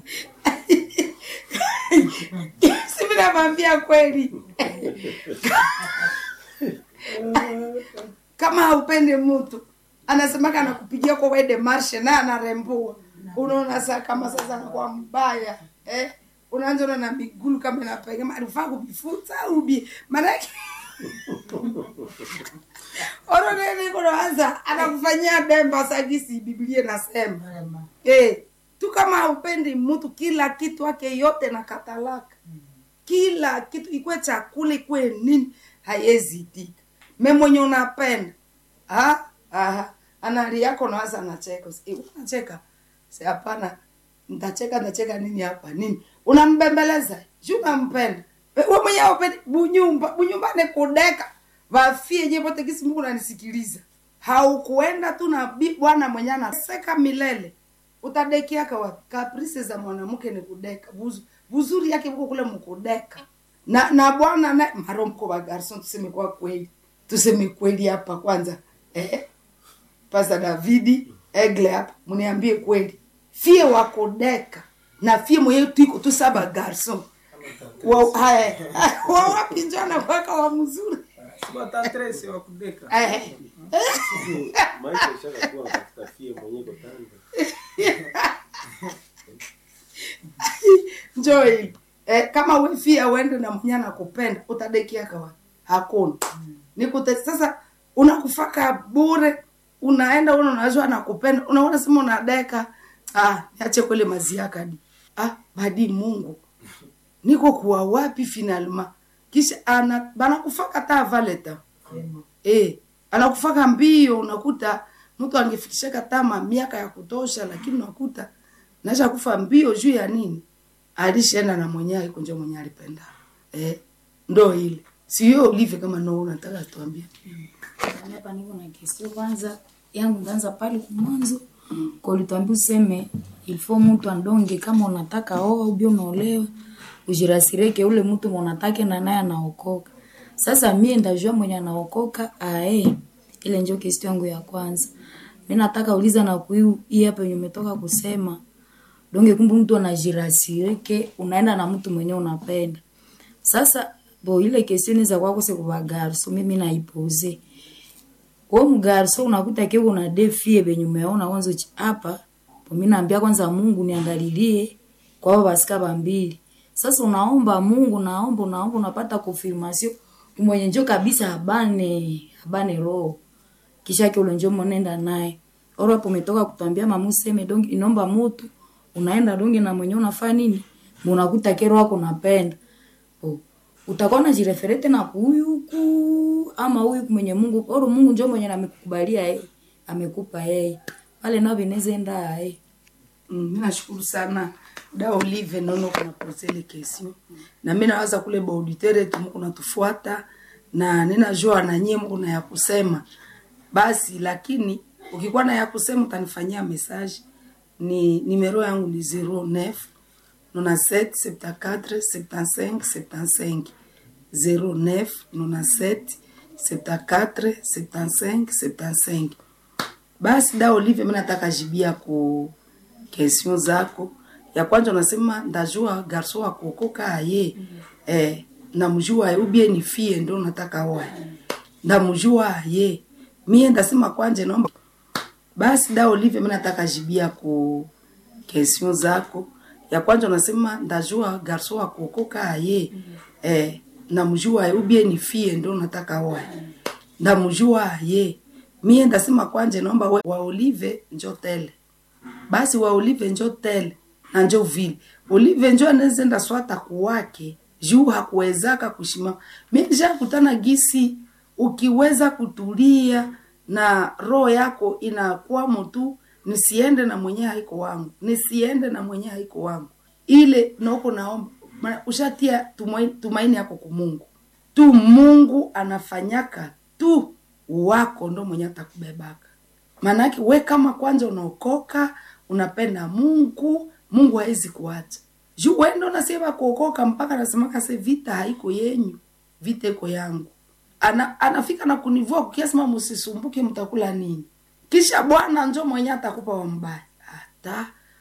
si vinavambia kweli kama haupendi mtu anasemaka anakupigia kwa wede marshe na anarembua unaona saa kama sasa anakuwa mbaya eh? unaanza na migulu kama inapega alifaa kuvifuta ubi maanake oronenikonoanza anakufanyia demba sagisi biblia nasema eh, tu kama haupendi mtu kila kitu ake yote na katalaka kila kitu ikwe chakula ikwe nini haiwezi itika me mwenye unapenda ha? Aha. anali yako nawaza anacheka Eh, unacheka si hapana ntacheka ntacheka nini hapa nini unambembeleza ju unampenda we we mwenye upendi bunyumba bunyumba ni kudeka vafie je vote kisi mungu nanisikiliza haukuenda tu na bi- bwana mwenye anaseka milele utadekiaka wapi kaprisi za mwanamke ni kudeka Buzu, buzuri yake buko kule mkudeka na na bwana na maro mko wa garson tuseme kwa kweli tuseme kweli hapa kwanza eh pasa davidi egle hapa mniambie kweli fie wakudeka na fie mwenyewe tuiko tu saba garson wa haya wa wapi njana kwaka wa mzuri Watatresi wa kudeka. eh maisha ishakakuwa katika fie mwenyewe kotanda njoo hili eh, kama wefia uende na mwenye anakupenda utadekia kawa hakuna nikute sasa unakufaka bure unaenda una unajua anakupenda unaona sema unadeka ah niache kwele maziakadi ah badi mungu niko kuwa wapi finalma kisha ana banakufaka ta valeta eh anakufaka mbio unakuta mtu angefikishaka tama miaka ya kutosha lakini unakuta nasha kufa mbio juu ya nini alishaenda na mwenyewe kunja mwenye alipenda eh ndo ile sio ulive kama no unataka tuambie hapa niko na kesi kwanza yangu ndanza pale kumwanzo kwa ulituambia useme ilifo mtu andonge kama unataka oa ubio unaolewa ujirasireke ule mtu unatake na naye anaokoka sasa mie ndajua mwenye anaokoka ae ile njo kesi yangu ya kwanza mi nataka uliza na kuiu hii hapa yenye umetoka kusema donge kumbe mtu anajirasireke unaenda na mtu mwenye unapenda sasa bo ile kesioni za kwako sekuvagarso mimi naipoze we mgarso unakuta ke una defie benye umeona kwanza uchi- hapa mi naambia kwanza mungu niangalilie kwa hao basika bambili sasa unaomba mungu naomba unaomba unapata confirmation mwenye njo kabisa abane abane roho kisha ke ule njo mwenenda naye oro hapo umetoka kutwambia mama useme dongi inomba mutu unaenda dongi na mwenye unafaa nini munakuta kero wako napenda oh. utakuwa najireferete tena kuyuku ama huyu mwenye mungu oro mungu njo mwenye amekukubalia yeye amekupa yeye pale nao vinezenda yeye Mm, mi nashukuru sana da olive nono kuna posele kesio na mi nawaza kule baauditere tu muku natufuata na ninajua na nyie muku na ya kusema basi lakini ukikuwa na ya kusema utanifanyia message ni nimero yangu ni 09 97 74 75 75 09 97 74 75 75 basi da olive mi nataka jibia ku question zako ya kwanza unasema ndajua garso wa kuokoka aye eh, namjua aye ubie ni fie ndo nataka oa ndamjua aye mie ndasema kwanje naomba basi da olive mi nataka jibia ku question zako ya kwanza unasema ndajua garso wa kuokoka aye eh, namjua aye ubie ni fie ndo nataka oa ndamjua aye mie ndasema kwanje naomba we- wa olive njo tele basi wa olive njo tele na njo vile olive njo anezenda swata kuwake juu hakuwezaka kushimama mi nishakutana gisi ukiweza kutulia na roho yako inakwamo tu nisiende na mwenye haiko wangu nisiende na mwenye haiko wangu ile noko naomba maana ushatia tumaini, tumaini yako kumungu tu mungu anafanyaka tu wako ndo mwenye atakubebaka maanake we kama kwanza unaokoka unapenda mungu mungu hawezi kuacha juu wendo nasema kuokoka mpaka nasemaka se vita haiko yenyu vita iko yangu ana, anafika na kunivua kukiasema msisumbuke mtakula nini kisha bwana njo mwenye atakupa wa mbaya hata